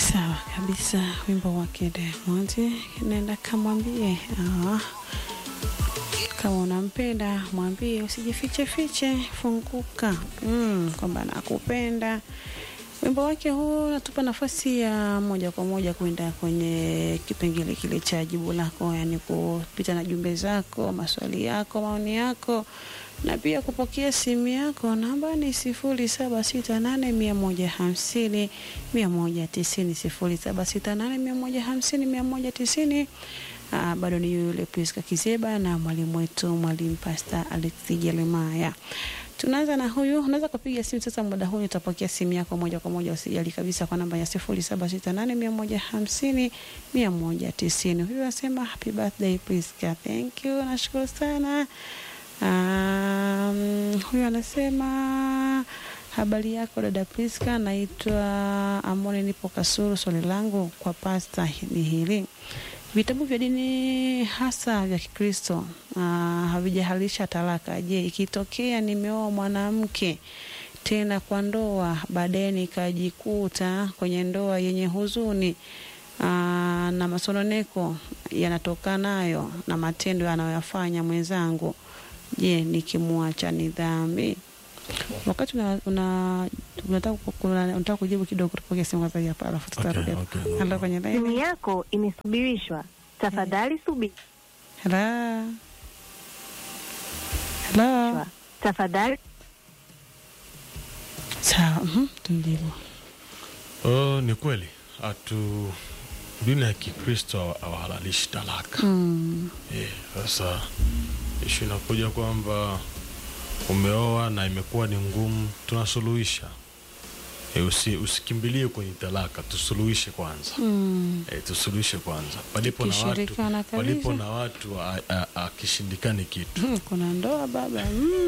Sawa kabisa, wimbo wake Diamond nenda kamwambie, ah, kama unampenda mwambie, usijifiche fiche, funguka mm, kwamba nakupenda. Wimbo wake huu unatupa nafasi ya moja kwa moja kwenda kwenye kipengele kile cha jibu lako, yani kupita na jumbe zako, maswali yako, maoni yako na pia kupokea simu yako. Namba ni sifuri saba sita nane mia moja hamsini mia moja tisini sifuri saba sita nane mia moja hamsini mia moja tisini. Aa, bado ni yule Priska Kizeba na mwalimu wetu mwalimu Pasta Alex Jeremaya. Tunaanza na huyu, unaweza kupiga simu sasa. Muda huu utapokea simu yako moja kwa moja, usijali kabisa, kwa namba ya sifuri saba sita nane mia moja hamsini mia moja tisini. Huyu anasema happy birthday Priska. Thank you, nashukuru sana. Um, huyu anasema habari yako dada Priska, naitwa Amoni, nipo Kasuru. Swali langu kwa pasta ni hili vitabu vya dini hasa vya Kikristo uh, havijahalisha talaka. Je, ikitokea nimeoa mwanamke tena kwa ndoa, baadaye nikajikuta kwenye ndoa yenye huzuni uh, na masononeko yanatokanayo na matendo anayoyafanya mwenzangu, je, nikimwacha ni dhambi? Wakati una, una, unataka kuna- unataka kujibu kidogo, tupokee simu kwanza hapa, alafu tutarudi hapa. okay, no Halo, kwenye Simu laini. yako imesubirishwa. Tafadhali subiri. Hello. Hello. Tafadhali Sawa, mhm, tumjibu. Oh, ni kweli hatu dini ya Kikristo hawahalalishi talaka. Mm. Eh, Sasa ishu inakuja kwamba umeoa na imekuwa ni ngumu, tunasuluhisha. E, usi, usikimbilie kwenye talaka, tusuluhishe kwanza. Mm. E, tusuluhishe kwanza palipo na watu, Tukishirikiana kabisa. palipo na watu a- a- akishindikani kitu. Hmm, Kuna ndoa baba.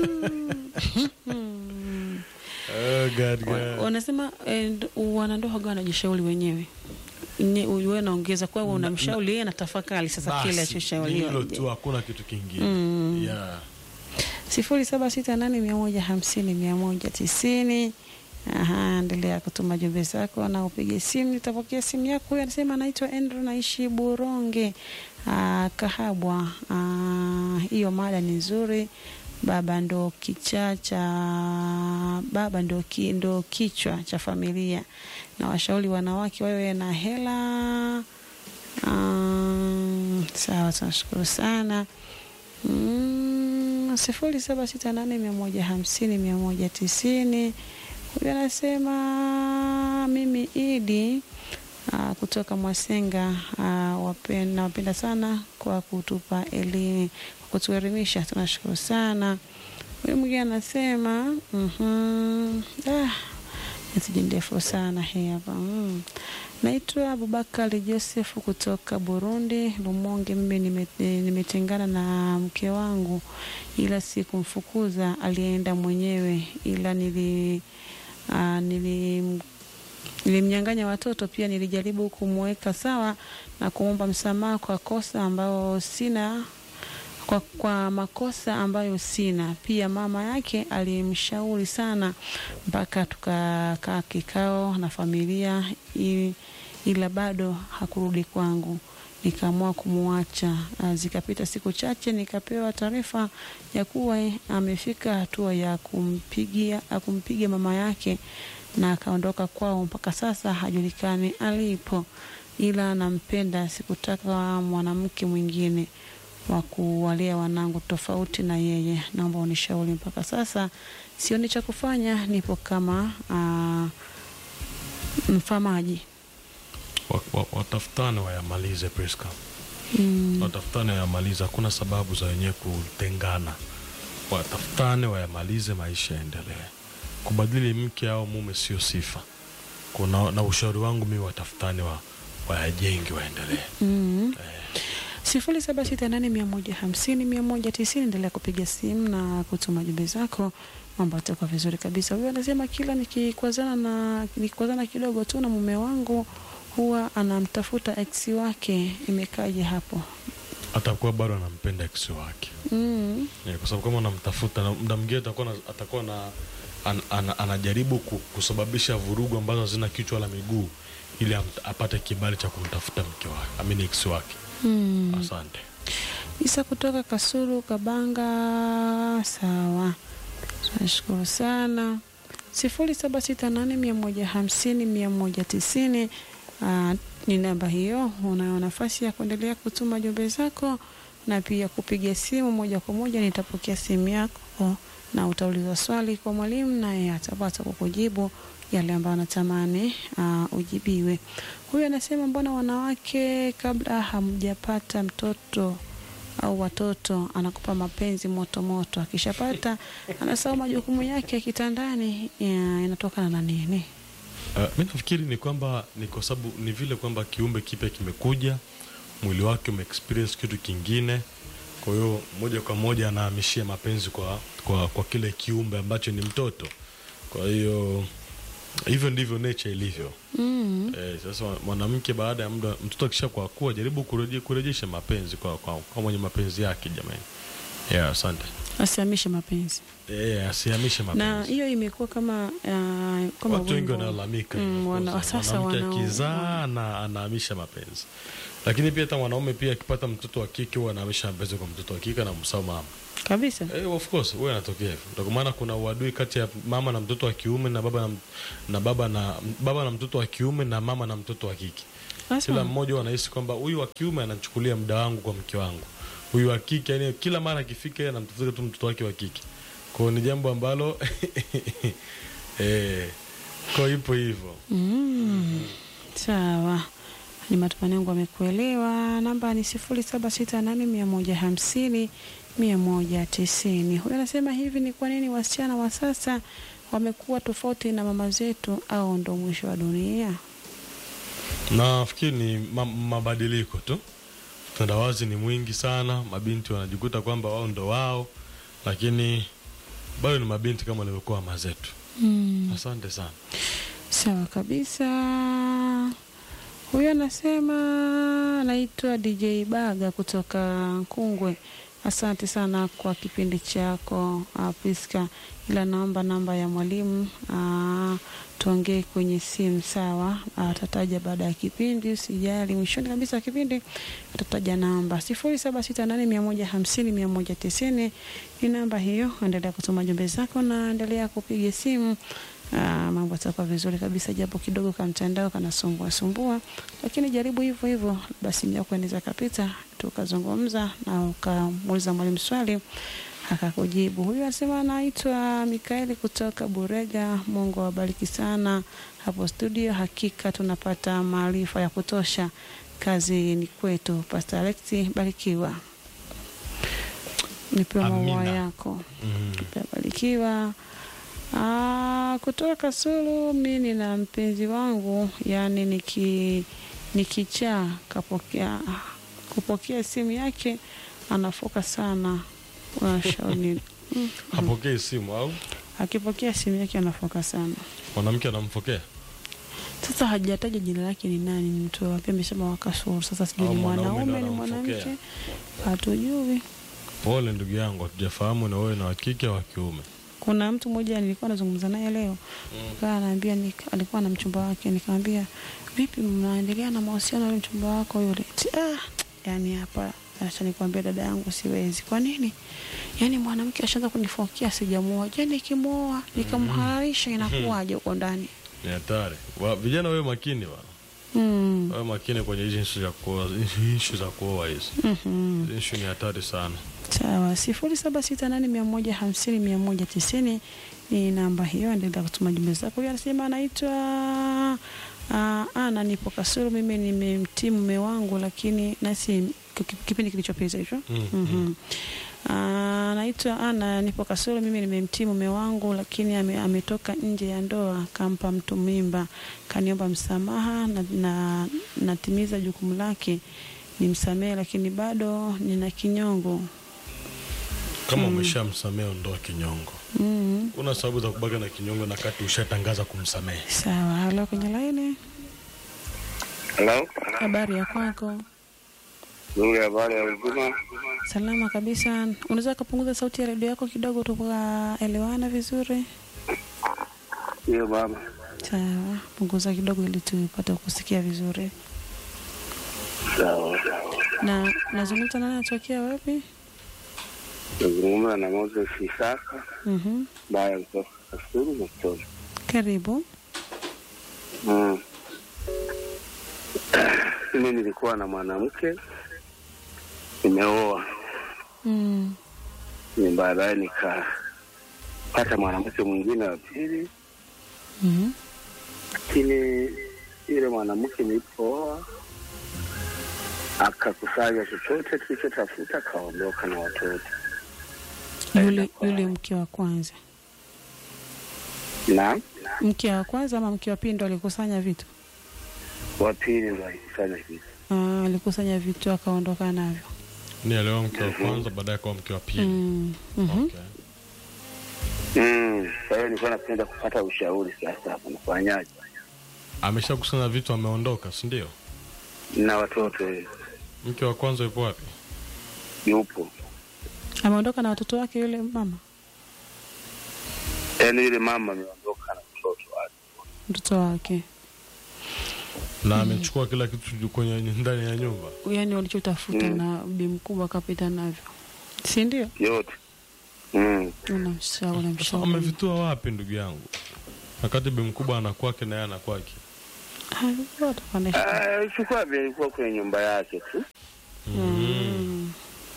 Mm. Oh, God, Wa- God. Wanasema eh, nd- wanandoa waga wanajishauri wenyewe. Ni wewe naongeza kwa wewe unamshauri yeye anatafakari sasa kile Basi, ni alichoshauriwa. hilo tu, hakuna kitu kingine. Mm. Yeah. sifuri saba sita nane mia moja hamsini mia moja tisini. Aha, endelea kutuma jumbe zako na upige simu, nitapokea simu yako. Huyu anasema anaitwa Andrew, naishi Buronge, ah, Kahabwa. Ah, Hiyo mada ni nzuri. Baba ndo kicha cha baba ndo, ki, ndo kichwa cha familia, na washauri wanawake wawe na hela. Um, sawa, tunashukuru sana. Mm, sifuri saba sita nane mia moja hamsini mia moja tisini. Huyu anasema mimi Idi uh, kutoka Mwasenga uh, wapen, nawapenda sana kwa kutupa elimu, kwa kutuelimisha, tunashukuru sana. Huyu mwingine anasema mhm, ah, meseji ndefu sana hii hapa mm. Naitwa Abubakari Joseph kutoka Burundi, Lumonge. Mimi nime- nimetengana na mke wangu, ila sikumfukuza, alienda mwenyewe, ila nili uh, nili nilimnyang'anya watoto pia. Nilijaribu kumweka sawa na kumwomba msamaha kwa kosa ambayo sina kwa, kwa makosa ambayo sina. Pia mama yake alimshauri sana mpaka tukakaa kikao na familia i- ila bado hakurudi kwangu. Nikaamua kumwacha. Ah, Zikapita siku chache, nikapewa taarifa ya kuwa eh, amefika hatua ya kumpigia ya kumpiga mama yake na akaondoka kwao. Mpaka sasa hajulikani alipo, ila nampenda. Sikutaka mwanamke mwingine wa kuwalea wanangu tofauti na yeye. Naomba unishauri. Mpaka sasa sioni cha kufanya, nipo kama uh, mfamaji. Wa- wa- Watafutane wayamalize Priska. Mm, watafutane wayamalize, hakuna sababu za wenyewe kutengana. Watafutane wayamalize, maisha yaendelee. Kubadili mke au mume sio sifa. Kuna na ushauri wangu mimi, watafutane wa wayajenge, waendelee. mm. Eh, sifuri saba sita nane mia moja hamsini mia moja tisini. Endelea kupiga simu na kutuma jumbe zako, mambo yatakuwa vizuri kabisa. Huyu anasema kila nikikwazana na nikikwazana kidogo tu na mume wangu huwa anamtafuta ex wake. Imekaje hapo? atakuwa bado anampenda ex wake mm. Eh, kwa sababu kama unamtafuta na muda mwingine atakuwa na, atakuwa na an, an, anajaribu ku- kusababisha vurugu ambazo hazina kichwa wala miguu ili am- apate kibali cha kumtafuta mke wake amini ex wake Mm. asante Isa kutoka Kasulu Kabanga. Sawa, tunashukuru sana. sifuri saba sita nane mia moja hamsini mia moja tisini ni namba hiyo. Unayo nafasi ya kuendelea kutuma jumbe zako na pia kupiga simu moja kwa moja. Nitapokea simu yako na utauliza swali kwa mwalimu, naye atapata kukujibu yale ambayo anatamani uh, ujibiwe. Huyu anasema mbona wanawake kabla hamjapata mtoto au watoto anakupa mapenzi moto moto, akishapata anasahau majukumu yake ya kitandani. Ya, inatokana na nini? Uh, mi nafikiri ni kwamba ni kwa sababu ni vile kwamba kiumbe kipya kimekuja, mwili wake umeexperience kitu kingine, kwa hiyo moja kwa moja anahamishia mapenzi kwa, kwa, kwa kile kiumbe ambacho ni mtoto. Kwa hiyo hivyo ndivyo nature ilivyo. Mm. Eh, sasa mwanamke baada ya muda mtoto akisha kwa kuwa jaribu kureje, kurejesha mapenzi kwa, kwa, kwa mwenye mapenzi yake jamani. Yeah, asante. Asihamishe mapenzi, Eh, asihamishe na mapenzi. hiyo imekuwa kama uh, kama Watu wengi wimbo. wanalalamika Mm, hivyo, wana- kwanza. sasa mwanamke wana- akizaa na anahamisha mapenzi, lakini pia hata mwanaume pia akipata mtoto wa kike huwa anahamisha mapenzi kwa mtoto wa kike na msao mama. kabisa. Eh, of course huwa inatokea hivyo. Ndio kwa maana kuna uadui kati ya mama na mtoto wa kiume na baba na, na baba na baba na mtoto wa kiume na mama na mtoto wa kike. Kila Sasa mmoja huwa anahisi kwamba huyu wa kiume anachukulia muda wangu kwa mke wangu, huyu wa kike yani kila mara akifika yeye anamtafuta tu mtoto wake wa kike. Kwa hiyo ni jambo ambalo eh, kwa ipo hivyo. mm, sawa, ni matumaini yangu amekuelewa. Namba ni sifuri saba sita nane mia moja hamsini mia moja tisini. Huyu anasema hivi, ni kwa nini wasichana wa sasa wamekuwa tofauti na mama zetu, au ndo mwisho wa dunia? Nafikiri ni ma mabadiliko tu, utandawazi ni mwingi sana, mabinti wanajikuta kwamba wao ndo wao, lakini bado ni mabinti kama walivyokuwa mama zetu. Mm. Asante sana. Sawa kabisa. Huyu anasema anaitwa DJ Baga kutoka Nkungwe. Asante sana kwa kipindi chako uh, Priska, ila naomba namba ya mwalimu uh, tuongee kwenye simu sawa. Atataja baada ya kipindi, usijali. Mwishoni kabisa wa kipindi atataja namba sifuri saba sita nane mia moja hamsini mia moja tisini ni namba hiyo. Endelea kutuma jumbe zako na endelea kupiga simu. Ah, mambo yatakuwa vizuri kabisa, japo kidogo ka mtandao kanasumbua sumbua, lakini jaribu hivyo hivyo, basi simu yako inaweza kapita, tukazungumza na ukamuuliza mwalimu swali akakujibu. Huyu anasema anaitwa Mikaeli kutoka Burega. Mungu awabariki sana hapo studio, hakika tunapata maarifa ya kutosha. Kazi ni kwetu. Pastor Alexi, barikiwa, nipewe maua Amina. yako Mm. Barikiwa. Ah, kutoka Kasulu, mi nina mpenzi wangu, yani niki nikichaa kapokea kupokea simu yake anafoka sana. Unashauri mm, Hapokei simu au akipokea simu yake anafoka sana. mwanamke anamfokea Sasa hajataja jina lake ni nani, ni mtu wapi, amesema wa Kasulu. Sasa sijui Au ni mwanaume mwanaume ndo ni mwanamke, anamfokea. hatujui. Pole ndugu yangu, hatujafahamu na wewe na wa kike au wa kiume. Kuna mtu mmoja nilikuwa nazungumza naye leo kaa anaambia ni, alikuwa na mchumba wake, nikamwambia vipi, mnaendelea na mahusiano na yule mchumba wako yule? Ati, ah, yani hapa acha nikwambia dada yangu, siwezi. Kwa nini? Yani mwanamke ashaanza kunifokia, sijamuoa. Je, nikimwoa nikamhalalisha inakuwaje huko ndani? Ni hatari. Wa- Vijana wewe makini bwana. Mm. Wewe makini kwenye hizi issue za kuoa, issue za kuoa hizi. Mhm. Hizi Issue ni hatari sana. Sawa, sifuri saba sita nane mia moja hamsini mia moja tisini ni namba hiyo. Endelea kutuma jumbe zako. Huyu anasema anaitwa uh, Ana, nipo Kasulu. Mimi nimemtii mume wangu, lakini nasi ki- kipindi kilichopita hicho Mm, Mhm. Ah, Anaitwa Ana, nipo Kasulu. Mimi nimemtii mume wangu, lakini ame, ametoka nje ya ndoa, kampa mtu mimba, kaniomba msamaha na, na natimiza jukumu lake nimsamehe, lakini bado nina kinyongo. Kama umeshamsamehe ondoa kinyongo. Mm. Kuna sababu za kubaki na kinyongo na kati ushatangaza kumsamehe. Sawa, halo, kwenye laini, Hello? habari ya kwako? Nzuri, habari ya uzima? Salama kabisa. Unaweza kupunguza sauti ya redio yako kidogo, tukaelewana vizuri? Hiyo baba. Sawa, punguza kidogo ili tupate kusikia vizuri. Sawa. Na nazungumza nani, atokea wapi? Nazungumza na Moses Isaka Mhm. baya kutoka Kasulu Mtoni. Karibu. Mm. Mimi nilikuwa na mwanamke nimeoa, Mm. ni baadaye nikapata mwanamke mwingine wa pili, Mhm. lakini yule mwanamke nilipooa akakusanya chochote tulichotafuta, akaondoka na watoto Yule yule mke wa kwanza, na mke wa kwanza ama mke wa pili ndo alikusanya vitu? wa pili ndo alikusanya kitu. Ah, alikusanya vitu akaondoka navyo. Ni alioa mke wa kwanza, baadaye akawa mke wa pili. Mm. Mhm. Okay. Mm, Kwa hiyo nilikuwa napenda kupata ushauri sasa, hapa nafanyaje Ameshakusanya vitu, ameondoka, si ndio? na watoto eh, Mke wa kwanza yupo wapi? yupo Ameondoka na watoto wake yule mama, yaani yule mama ameondoka na mtoto wake. mtoto wake, Na amechukua kila kitu kwenye ndani ya nyumba. yaani walichotafuta Mm. na bi mkubwa akapita navyo, si ndio? yote mm. Unamshauri, Sasa unamshauri. amevitua wapi ndugu yangu? Wakati bi mkubwa anakwake na yeye anakwake. Ah, watapandisha. Ah, Chukua vile ilikuwa kwenye nyumba yake tu. Mm.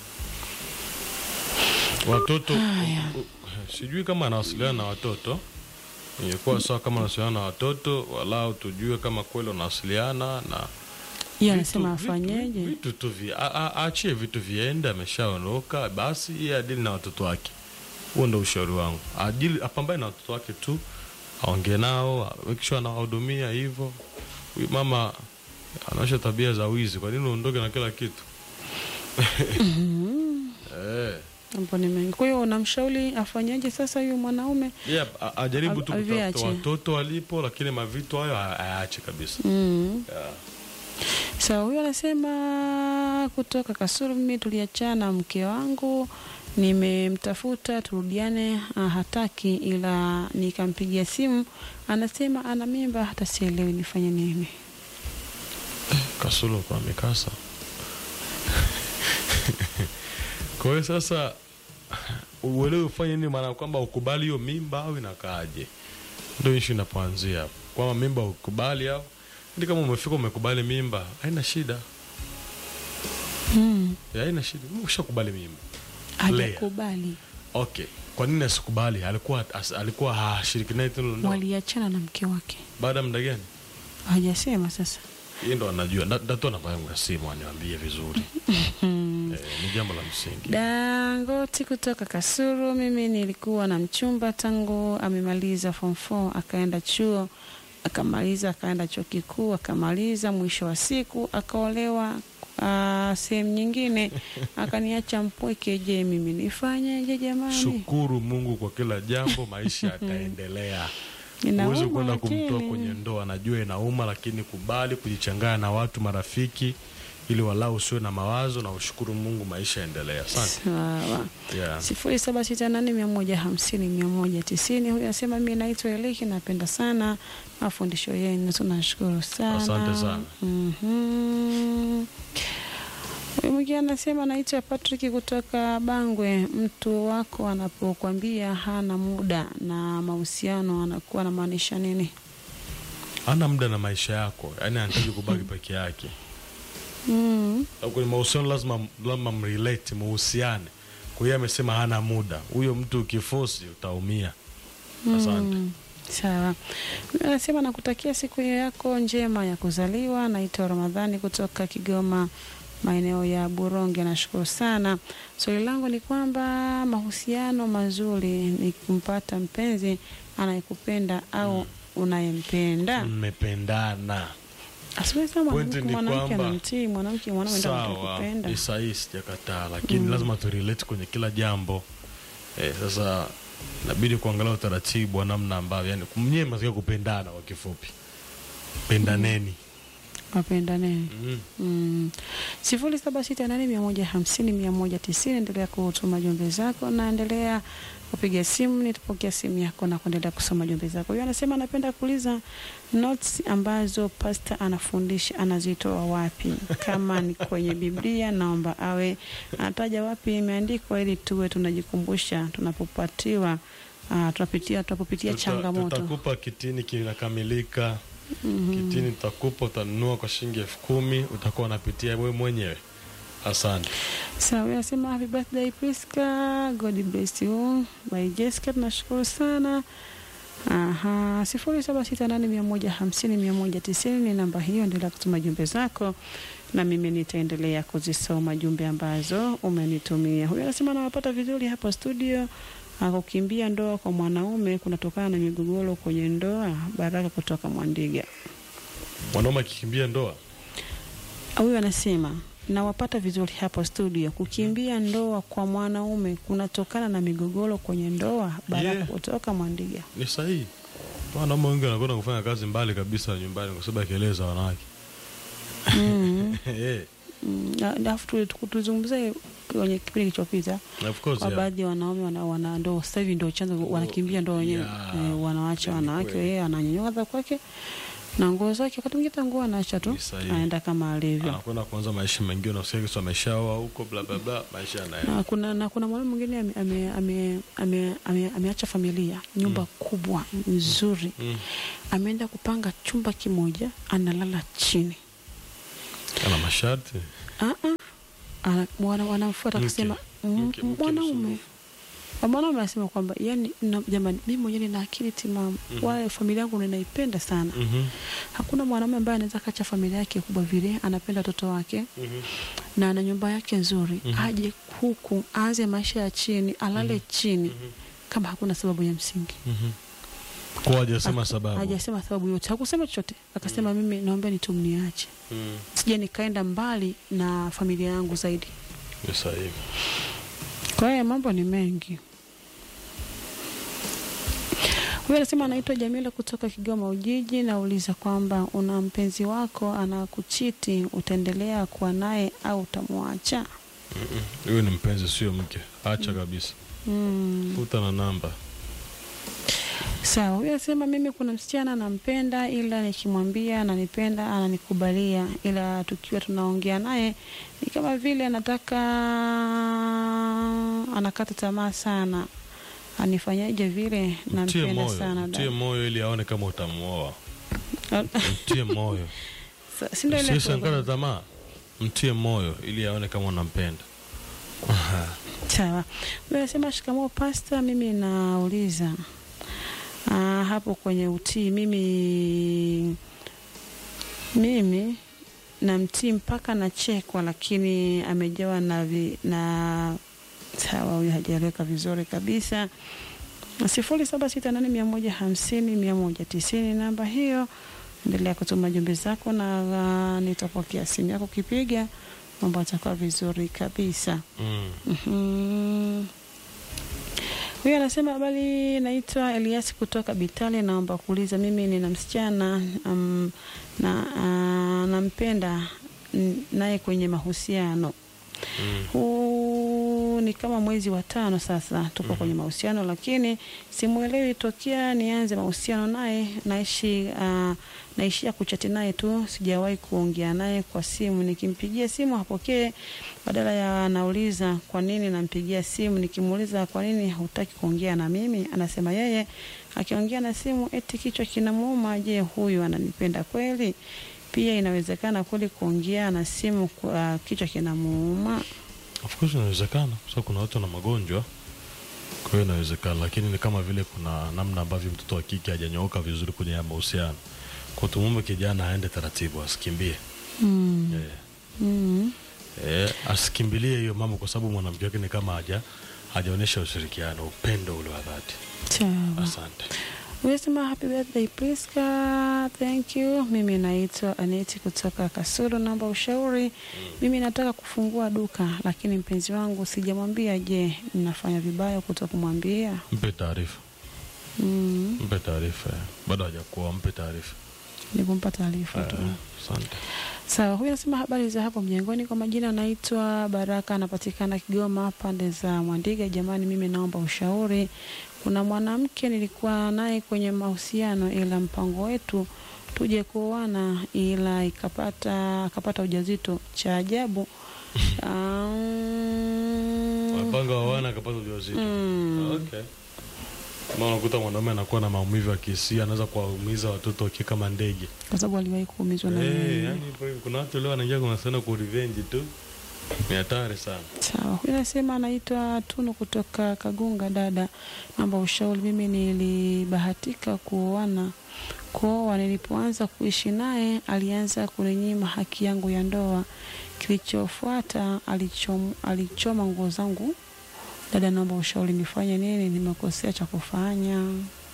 Watoto Haya. u- u- sijui kama anawasiliana na watoto. Ingekuwa sawa kama anawasiliana na watoto, walau tujue kama kweli wanawasiliana na Yeye vitu- anasema vitu- afanyeje? Vitu tu vi, a- a- aachie vitu viende, ameshaondoka basi, yeye adili na watoto wake. Huo ndo ushauri wangu, ajili apambane na watoto wake tu, aongee nao, make sure anawahudumia hivyo. Huyu mama anaosha tabia za wizi, kwa nini uondoke na kila kitu? eh. Mambo ni mengi. Kwa hiyo unamshauri afanyeje sasa huyu mwanaume? Yeah, a- ajaribu tu Av- kutafuta aviache. watoto walipo, lakini mavitu hayo a- ayaache kabisa. Mm. Yeah. Sawa, huyu anasema kutoka Kasulu, mimi tuliachana mke wangu, nimemtafuta turudiane, ah, hataki, ila nikampigia simu, anasema ana mimba, hata sielewi nifanye nini. Kasulu kwa mikasa. Kwa hiyo sasa uelewe ufanye nini, maana kwamba ukubali hiyo mimba au inakaaje? Ndio ishu inapoanzia hapo, kwamba mimba ukubali au ndi, kama umefika umekubali mimba, haina shida Mm. Ya, haina shida, ushakubali mimba. Hajakubali, Okay, kwa nini asikubali? Alikuwa as, alikuwa hashiriki naye tendo la ndoa waliachana na mke wake, baada ya muda gani? hajasema sasa. Yeye ndo anajua. Da- Datoa namba yangu ya simu aniambie vizuri. eh, ni jambo la msingi. Dangoti kutoka Kasuru. Mimi nilikuwa na mchumba tangu amemaliza form 4 akaenda chuo akamaliza akaenda chuo kikuu akamaliza, mwisho wa siku akaolewa ah, sehemu nyingine akaniacha mpweke. Je, mimi nifanyeje jamani? Shukuru Mungu kwa kila jambo, maisha yataendelea. Inauma, Huwezi kwenda lakini- kumtoa kwenye ndoa, najua inauma, lakini kubali kujichanganya na watu marafiki, ili walau usiwe na mawazo na ushukuru Mungu, maisha yaendelea. Asante. Sawa. Yeah. sifuri saba sita nane mia moja hamsini mia moja tisini. Huyu anasema mi naitwa Eliki, napenda sana mafundisho yenu, tunashukuru sana. Asante sana. Mhm. Huyu mwingine anasema naitwa Patrick kutoka Bangwe. Mtu wako anapokwambia hana muda na mahusiano anakuwa anamaanisha nini? Ana muda na maisha yako, yaani anataki kubaki peke yake. Mm. Au kwenye mahusiano lazima lazima mrelate, muhusiane. Kwa hiyo amesema hana muda, huyo mtu ukifosi utaumia. Asante. Mm, Sawa. Mimi Anasema nakutakia siku yako njema ya kuzaliwa. Naitwa Ramadhani kutoka Kigoma, maeneo ya Buronge. Nashukuru sana. Swali langu ni kwamba mahusiano mazuri ni kumpata mpenzi anayekupenda au unayempenda. Mmependana. Asiwezi Pointi mwanamke ni mwanamke kwamba- anamtii mwanamke mwanaume ndio Sawa, anakupenda. ni sahihi, sijakataa, lakini lazima turelate kwenye kila jambo. Eh, sasa inabidi kuangalia utaratibu wa namna ambavyo, yani mnyewe mnatakiwa kupendana. Kwa kifupi, pendaneni. wapendane mm. Mm. sifuri saba sita nane mia moja hamsini mia moja tisini endelea kutuma jumbe zako na endelea kupiga simu nitapokea simu yako na kuendelea kusoma jumbe zako huyo anasema anapenda kuuliza notes ambazo pasta anafundisha anazitoa wapi kama ni kwenye biblia naomba awe anataja wapi imeandikwa ili tuwe tunajikumbusha tunapopatiwa uh, tunapitia tunapopitia Tuta- changamoto tutakupa kitini kinakamilika Mhm. kitini tutakupa utanunua kwa shilingi elfu kumi utakuwa unapitia wewe mwenyewe asante Sawa, so, anasema happy birthday Priska, God bless you. By Jessica tunashukuru sana. Aha, sifuri saba sita nane mia moja hamsini mia moja tisini ni namba hiyo, endelea kutuma jumbe zako na mimi nitaendelea kuzisoma jumbe ambazo umenitumia. Huyu anasema anawapata vizuri hapo studio. Ah, Kukimbia ndoa kwa mwanaume kunatokana na migogoro kwenye ndoa. Baraka kutoka Mwandiga. mwanaume akikimbia ndoa Huyu anasema nawapata vizuri hapo studio. Kukimbia ndoa kwa mwanaume kunatokana na migogoro kwenye ndoa. Baraka Yeah. kutoka Mwandiga. ni sahihi wanaume wengi wanakwenda kufanya kazi mbali kabisa nyumbani kwa sababu ya kelele za wanawake Mm, Eh, mm, na- Alafu tu- tu- tuzungumzie kwenye kipindi kilichopita of course, kwa yeah. baadhi ya wanaume wana, wana ndo sasa hivi ndo chanzo wanakimbia ndoa wenyewe Yeah. eh, wanawacha Ni wanawake, kweli. yeye ananyanyua kwake na nguo zake, wakati mwingine hata nguo anaacha tu Ni sahihi. anaenda kama alivyo. anakwenda kuanza maisha mengine unasikia kisa ameshaoa huko bla bla bla maisha yanaenda na kuna, na kuna mwanaume mwingine ame, ame, ame, ame, ame, ameacha familia nyumba kubwa nzuri mm. ameenda kupanga chumba kimoja analala chini ana masharti Ah, ah. Ana- wana- wanamfuata Mke. kusema mm, Mke- mke mwanaume msumbufu. mwanaume anasema kwamba yani na- jamani mimi mwenyewe nina akili timamu Mhm. wala familia yangu ninaipenda sana Mhm, hakuna mwanaume ambaye anaweza kacha familia yake kubwa vile anapenda watoto wake mhm. na ana nyumba yake nzuri Mhm. aje huku aanze maisha ya chini alale chini Mhm. kama hakuna sababu ya msingi Mhm. kwa hajasema Aka- sababu hajasema sababu yote hakusema chochote akasema mimi naombeni tu mniache Mm, sija nikaenda mbali na familia yangu zaidi ni sahihi kwa hiyo mambo ni mengi huyu anasema anaitwa jamila kutoka kigoma ujiji nauliza kwamba una mpenzi wako anakuchiti utaendelea kuwa naye au utamwacha Mm-mm. huyu ni mpenzi sio mke acha kabisa mm. futa na namba sawa huyu anasema mimi kuna msichana nampenda ila nikimwambia ananipenda ananikubalia ila tukiwa tunaongea naye ni kama vile anataka anakata tamaa sana anifanyaje vile mtie nampenda moyo sana mtie dada. moyo ili aone kama utamuoa mtie moyo Sa- si ndio ile usisankata tamaa mtie moyo ili aone kama unampenda sawa huyu anasema shikamoo pasta mimi nauliza ah, hapo kwenye utii mimi mimi namtii mpaka nachekwa lakini amejawa na, vi, na sawa huyu hajaeleweka vizuri kabisa sifuri saba sita nane mia moja hamsini mia moja tisini namba hiyo endelea kutuma jumbe zako na uh, nitapokea simu yako ukipiga mambo atakuwa vizuri kabisa mm. Mhm. Huyu anasema habari, naitwa Elias kutoka Bitale, naomba kuuliza, mimi nina msichana um, na uh, nampenda n- naye kwenye mahusiano Mm. huu ni kama mwezi wa tano sasa tuko Mhm. kwenye mahusiano, lakini simwelewi tokea nianze mahusiano naye, naishi uh, naishia kuchati naye tu, sijawahi kuongea naye kwa simu. Nikimpigia simu hapokee, badala ya anauliza kwa nini nampigia simu. Nikimuuliza kwa nini hutaki kuongea na mimi, anasema yeye akiongea na simu eti kichwa kinamuuma. Je, huyu ananipenda kweli? Pia inawezekana kweli kuongea na simu kwa kichwa kinamuuma? of course inawezekana kwa sababu kuna watu na magonjwa kwa hiyo inawezekana lakini ni kama vile kuna namna ambavyo mtoto wa kike hajanyooka vizuri kwenye haya mahusiano kwa tumume kijana aende taratibu asikimbie Mm. yeah. Mm. Eh, asikimbilie hiyo mambo kwa sababu mwanamke wake ni kama haja hajaonyesha ushirikiano upendo ule wa dhati Sawa. asante Unasema happy birthday Priska, thank you. Mimi naitwa Aneti kutoka Kasulu, naomba ushauri. Mimi nataka kufungua duka lakini mpenzi wangu sijamwambia. Je, ninafanya vibaya kuto kumwambia? mpe taarifa Mm. mpe taarifa eh. bado hajakuoa mpe taarifa Ni kumpa taarifa tu. Eh, asante Sawa, huyu anasema habari za hapo mjengoni. Kwa majina anaitwa Baraka, anapatikana Kigoma pande za Mwandiga. Jamani, mimi naomba ushauri. Kuna mwanamke nilikuwa naye kwenye mahusiano, ila mpango wetu tuje kuoana, ila ikapata akapata ujauzito. Cha ajabu um, Wapanga wawana akapata ujauzito. Mm. Okay. Kama unakuta mwanaume anakuwa na maumivu ya kihisia, anaweza kuwaumiza watoto wakiwa kama ndege. kwa sababu aliwahi kuumizwa na Eh, yeye. yani hivyo hivyo. kuna watu leo wanaingia kwa sana ku revenge tu. Ni hatari sana. Sawa, huyu anasema anaitwa Tunu kutoka Kagunga. Dada, naomba ushauri. Mimi nilibahatika kuoana kuoa, nilipoanza kuishi naye alianza kuninyima haki yangu ya ndoa. Kilichofuata alichom, alichoma nguo zangu. Dada, naomba ushauri, nifanye nini? Nimekosea cha kufanya?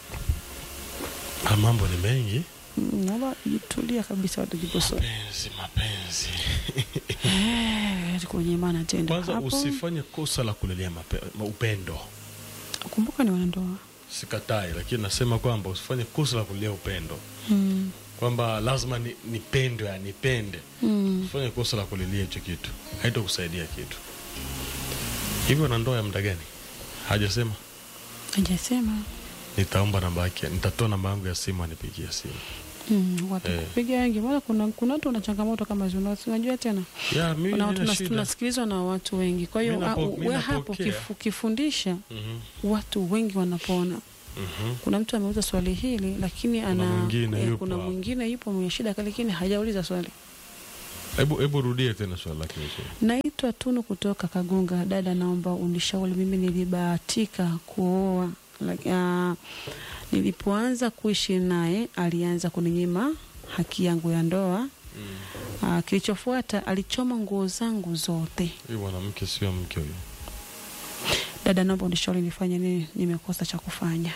Ah, mambo ni mengi. Mm, Naomba jitulia kabisa, watu jikosoe Mapenzi, mapenzi. Eh, kunyimana tendo Kwanza hapo. usifanye kosa la kulelea mape, ma- upendo. Kumbuka ni wanandoa. Sikatai, lakini nasema kwamba usifanye kosa la kulelea upendo, Mm, kwamba lazima ni, nipendwe, ya nipende. mm. Usifanye kosa la kulilia hicho kitu, haitokusaidia kitu. Hivyo na ndoa ya muda gani? Hajasema. Hajasema. Nitaomba namba yake, nitatoa namba yangu ya simu anipigie simu. Mm, watu Eh. kupiga wengi, maana kuna kuna watu wana changamoto kama hizo, na unajua tena Ya, mimi kuna watu nina tunas- shida. tunasikilizwa na watu wengi. Kwa hiyo Mi napo- ah, mi we hapo napokea. kifu, kifundisha Mhm, watu wengi wanapona. mhm. Kuna mtu ameuza swali hili lakini ana mwingine eh, yupo kuna hapo. mwingine yupo mwenye shida lakini hajauliza swali. Hebu hebu rudie tena swali lake vizuri. Naitwa Tunu kutoka Kagunga. Dada, naomba unishauri. Mimi nilibahatika kuoa like, uh, nilipoanza kuishi naye alianza kuninyima haki yangu ya ndoa. Mm. Uh, kilichofuata alichoma nguo zangu zote. Huyu mwanamke sio mke huyo. Dada, naomba unishauri nifanye nini? Nimekosa cha kufanya.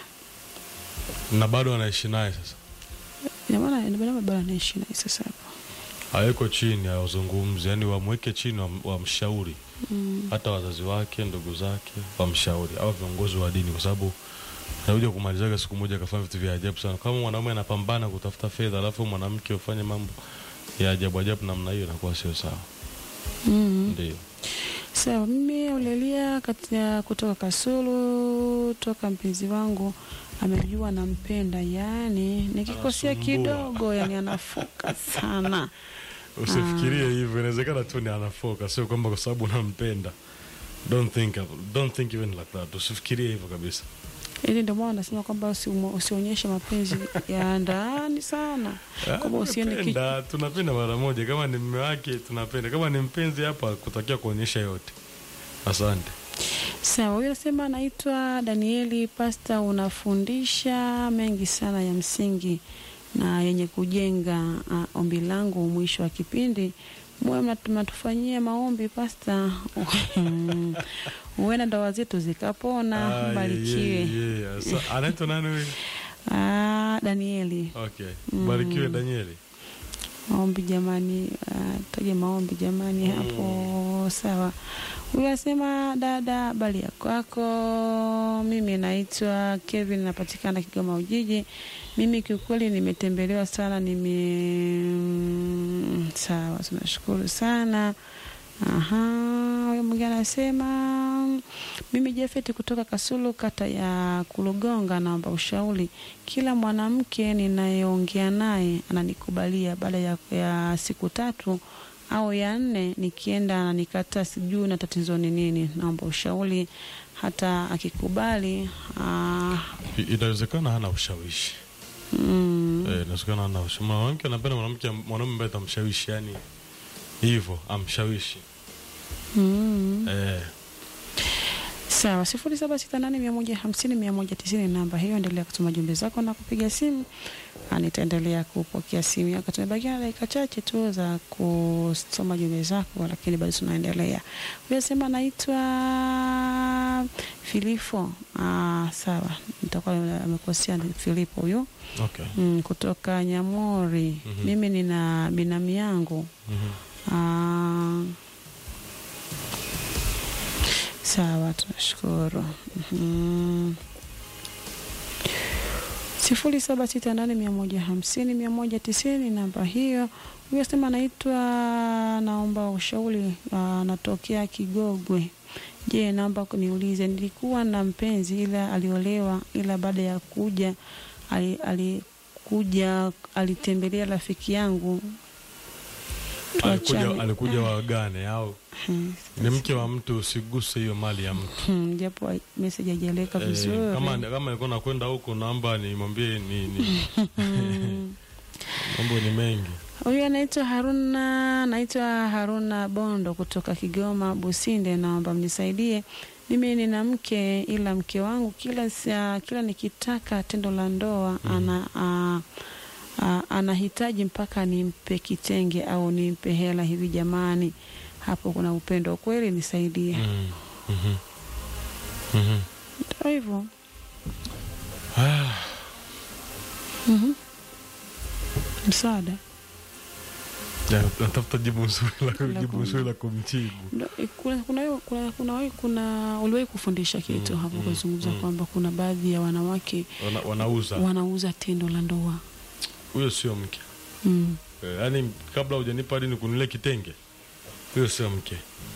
Na bado anaishi naye sasa. Ina maana ina maana bado anaishi naye sasa hapo. Aweko chini awazungumzi, yani wamweke chini wam- wamshauri Mm. hata wazazi wake, ndugu zake wamshauri, au viongozi wa dini, kwa sababu anakuja kumalizaga siku moja akafanya vitu vya ajabu sana. Kama mwanaume anapambana kutafuta fedha, alafu mwanamke ufanye mambo ya ajabu ajabu namna hiyo, inakuwa sio sawa. Mm. Ndio Sawa, mimi Aurelia kati ya kutoka Kasulu, toka mpenzi wangu amejua nampenda, yani nikikosea Anasumbua. kidogo, yani anafoka sana. usifikirie hivyo, inawezekana tu ni anafoka, sio kwamba kwa sababu unampenda. Don't think, don't think even like that. Usifikirie hivyo kabisa. Ili ndio maana anasema kwamba usiumo- usionyeshe mapenzi ya ndani sana, kwamba usiende ki- Tunapenda, tunapenda mara moja. Kama ni mume wake tunapenda, kama ni mpenzi hapa kutakia kuonyesha yote. Asante. Sawa, huyo anasema anaitwa Danieli Pasta, unafundisha mengi sana ya msingi na yenye kujenga. Uh, ombi langu mwisho wa kipindi muwe mnatu- mnatufanyia maombi Pasta, huenda ndoa zetu zikapona. Ah, Mbarikiwe. yeah, yeah, yeah. Sa- anaitwa nani huyu? Ah, Danieli, Okay. Mm. Barikiwe Danieli. maombi jamani, uh, taje maombi jamani Mm. hapo. Sawa, huyu asema dada, habari ya kwako? Mimi naitwa Kevin, napatikana Kigoma Ujiji. Mimi kiukweli nimetembelewa sana, nime sawa, tunashukuru sana. Aha, huyo mwingine anasema mimi Jafeti kutoka Kasulu, kata ya Kulugonga, naomba ushauri. Kila mwanamke ninayeongea naye ananikubalia, baada ya, ya siku tatu au ya nne nikienda ananikataa, sijui na tatizo ni nini. Naomba ushauri. Hata akikubali ah, I- Inawezekana hana ushawishi. mm, Eh, inawezekana hana ushawishi. Mwanamke anapenda mwanamke mwanaume ambaye atamshawishi, yani hivyo amshawishi. mm. Eh, Sawa, sifuri saba sita nane mia moja hamsini mia moja tisini namba hiyo. Endelea kutuma jumbe zako na kupiga simu, na nitaendelea kupokea simu yako. Tumebakia na dakika chache tu za kusoma jumbe zako, lakini bado tunaendelea. Huyo sema naitwa Filifo. Ah, sawa, nitakuwa amekosea, ni Filipo huyo okay. mm, kutoka Nyamori. Mhm. Mimi nina binamu yangu Mhm. Ah, sawa, tunashukuru. Mhm. sifuri saba sita nane mia moja hamsini mia moja tisini namba hiyo. Huyo sema anaitwa, naomba ushauri, anatokea Kigogwe. Je, naomba kuniulize, nilikuwa na mpenzi ila aliolewa, ila baada ya kuja ali- alikuja alitembelea rafiki yangu alikuja, Tuachane. alikuja wagane au Hmm, ni mke wa mtu, usiguse hiyo mali ya mtu. hmm, japo meseji haijaeleweka Eh, vizuri. kama kama nilikuwa nakwenda huko, naomba nimwambie ni, ni Hmm. mambo ni mengi. Huyu anaitwa Haruna, naitwa Haruna Bondo kutoka Kigoma Businde. Naomba mnisaidie, mimi nina mke, ila mke wangu kila saa, kila nikitaka tendo la ndoa ana a, a, anahitaji mpaka nimpe kitenge au nimpe hela hivi. Jamani, hapo kuna upendo kweli? Nisaidie. Mm, mhm. Mhm. Ndio hivyo. Ah, Mhm. Msaada ya, natafuta jibu nzuri la La jibu kum- nzuri la kumjibu. Ndo, eh, kuna kuna kuna kuna, kuna, kuna uliwahi kufundisha kitu Mm, hapo mm, ukazungumza mm. kwamba kuna baadhi ya wanawake Wana, wanauza wanauza tendo la ndoa huyo sio mke mm. Eh, yaani kabla hujanipa hadi nikununulie kitenge, huyo sio mke.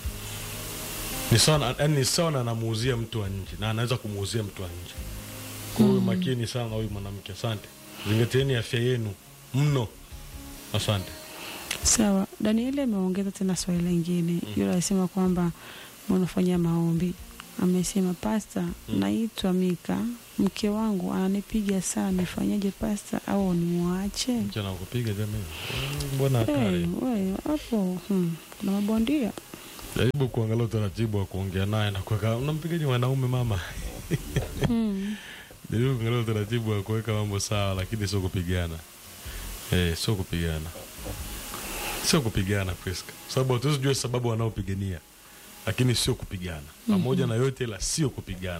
Ni sawa, na- yaani ni sawa na anamuuzia mtu wa nje na anaweza kumuuzia mtu wa nje. Kwa hiyo makini sana na huyu mwanamke. Asante, zingatieni afya yenu mno. Asante. Sawa, Danieli ameongeza tena swali lingine yule alisema kwamba mnafanyia maombi. Amesema pasta, naitwa Mika, mke wangu ananipiga sana, nifanyaje pasta, au nimwache? Mke anakupiga jamani, Mm, mbona Hey, hatari? we, hapo hmm, kuna mabondia Jaribu kuangalia utaratibu wa kuongea naye na kuweka. Unampigaje mwanaume mama? hmm. Jaribu kuangalia utaratibu wa kuweka mambo sawa, lakini sio kupigana. Eh, sio kupigana, sio kupigana Priska, kwa sababu hatuwezi jua sababu wanaopigania, lakini sio kupigana pamoja na yote, ila sio kupigana.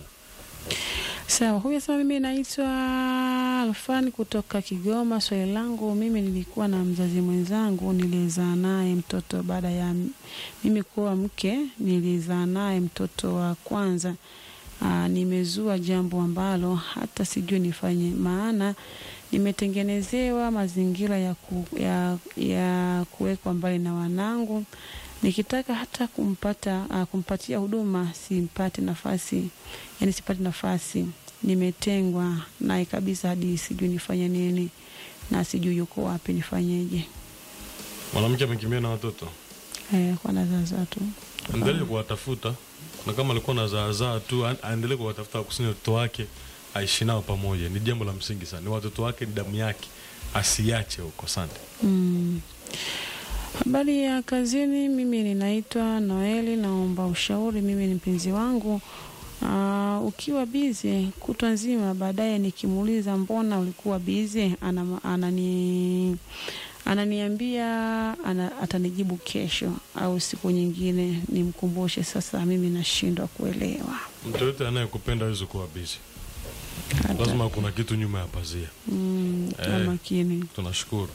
Sawa, huyu asema mimi naitwa Alfani kutoka Kigoma. Swali langu mimi, nilikuwa na mzazi mwenzangu nilizaa naye mtoto baada ya m- mimi kuwa mke, nilizaa naye mtoto wa kwanza. Aa, nimezua jambo ambalo hata sijui nifanye, maana nimetengenezewa mazingira ya, ku, ya, ya kuwekwa mbali na wanangu. Nikitaka hata kumpata uh, kumpatia huduma simpate nafasi, yani sipate nafasi, nimetengwa naye kabisa, hadi sijui nifanye nini na sijui yuko wapi, nifanyeje? Mwanamke amekimbia na watoto, Eh, kwa nazaza tu endelee kuwatafuta, na kama alikuwa na zaazaa tu, a- aendelee kuwatafuta, kusanya watoto wake, aishi nao pamoja. Ni jambo la msingi sana, ni watoto wake, ni damu yake, asiache huko. Asante. Mm. Habari ya kazini, mimi ninaitwa Noeli, naomba ushauri. Mimi ni mpenzi wangu Aa, ukiwa bize kutwa nzima, baadaye nikimuuliza mbona ulikuwa bize, ana, anani ananiambia ana, atanijibu kesho au siku nyingine nimkumbushe. Sasa mimi nashindwa kuelewa Mtu yote anayekupenda hawezi kuwa busy, hata lazima kuna kitu nyuma ya pazia. mm, kwa Eh. makini. Tunashukuru.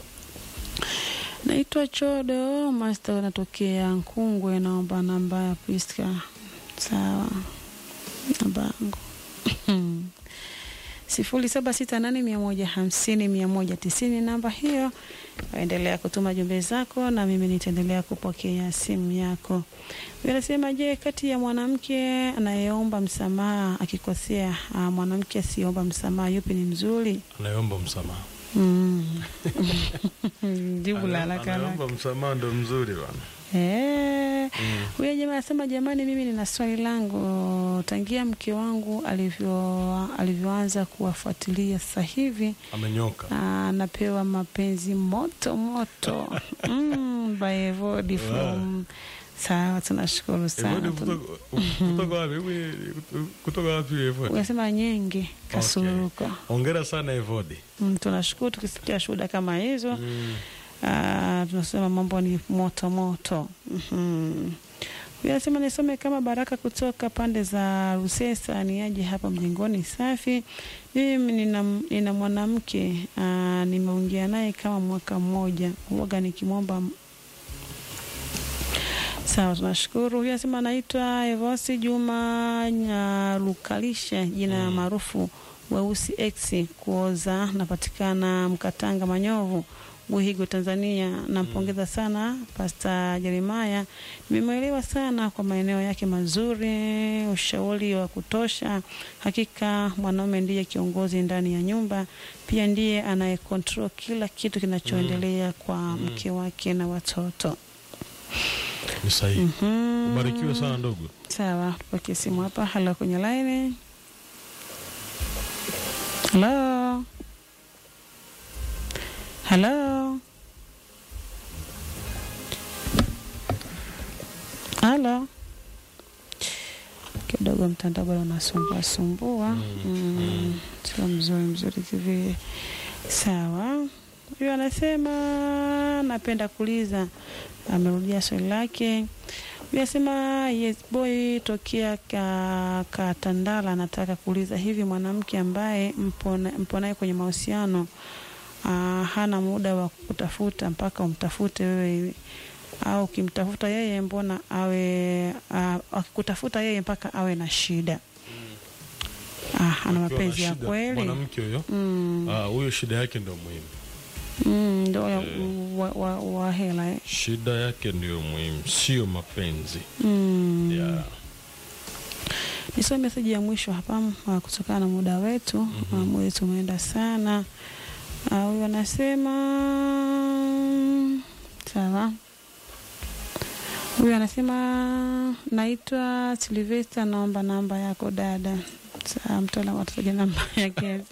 Naitwa Chodo Master, anatokea Nkungwe. Naomba namba ya Priska. Sawa, namba yangu sifuri saba sita nane mia moja hamsini mia moja tisini. Namba hiyo, waendelea kutuma jumbe zako na mimi nitaendelea kupokea simu yako. Anasema, je, kati ya mwanamke anayeomba msamaha akikosea, ah, mwanamke asiyeomba msamaha, yupi ni mzuri? Anayeomba msamaha, Mm. Jibu la Ana- haraka haraka. anayeomba msamaha ndo mzuri bwana. Eh, huyo jamaa anasema jamani, mimi nina swali langu. Tangia mke wangu alivyo alivyoanza kuwafuatilia sasa hivi Amenyoka. anapewa mapenzi moto moto mm, by Evody from sawa, tunashukuru sana. Evode Tun- kutoka- kutoka wapi? Hebu, Kutoka wapi Evode? Unasema nyenge kasuruka. Hongera sana Evode. Mm, tunashukuru tukisikia shuhuda kama hizo. Mm. Ah, tunasema mambo ni moto moto. Mhm. Huyu anasema nisome kama Baraka kutoka pande za Rusesa, ni aje hapa mjengoni safi. Mimi nina, nina mwanamke ah, nimeongea naye kama mwaka mmoja, huwaga nikimwomba Sawa, tunashukuru. Huyu anasema anaitwa Evosi Juma Nyarukalisha, jina maarufu weusi X kuoza, napatikana Mkatanga Manyovu Buhigo, Tanzania. Nampongeza sana Pasta Jeremaya, nimemwelewa sana kwa maeneo yake mazuri, ushauri wa kutosha. Hakika mwanaume ndiye kiongozi ndani ya nyumba, pia ndiye anayekontrol kila kitu kinachoendelea kwa mke wake na watoto. Ni sahihi. Mhm. Ubarikiwe sana ndugu. Sawa, tupokee simu hapa. Halo, kwenye laini. Halo, halo, halo. Kidogo mtandao bado unasumbua sumbua, mm, sio mzuri mzuri kivile. Sawa, huyu anasema napenda kuuliza, amerudia swali lake Vyasema yes boy tokea ka, ka Tandala anataka kuuliza hivi, mwanamke ambaye mpo na- mpo naye kwenye mahusiano ah, hana muda wa kutafuta mpaka umtafute wewe, au ukimtafuta yeye mbona awe ah, akikutafuta yeye mpaka awe na shida? Ah, ana Akiwa na mapenzi ya shida, kweli Mwanamke huyo Mm, ah, huyo shida yake ndio muhimu. mm, ndo ya- Eh. wa, wa, wa hela eh. Shida yake ndio muhimu, sio mapenzi. mm. Yeah. Nisome meseji ya mwisho hapa ah, kutokana na muda wetu Mhm. mm muda wetu umeenda sana. Ah, Huyu anasema sawa. Huyu anasema naitwa Silvesta, naomba namba yako dada. Sawa, mtaalamu atataja namba yake.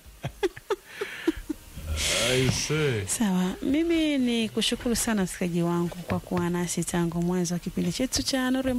I say. Sawa, mimi ni kushukuru sana msikilizaji wangu kwa kuwa nasi tangu mwanzo wa kipindi chetu cha Nuru ya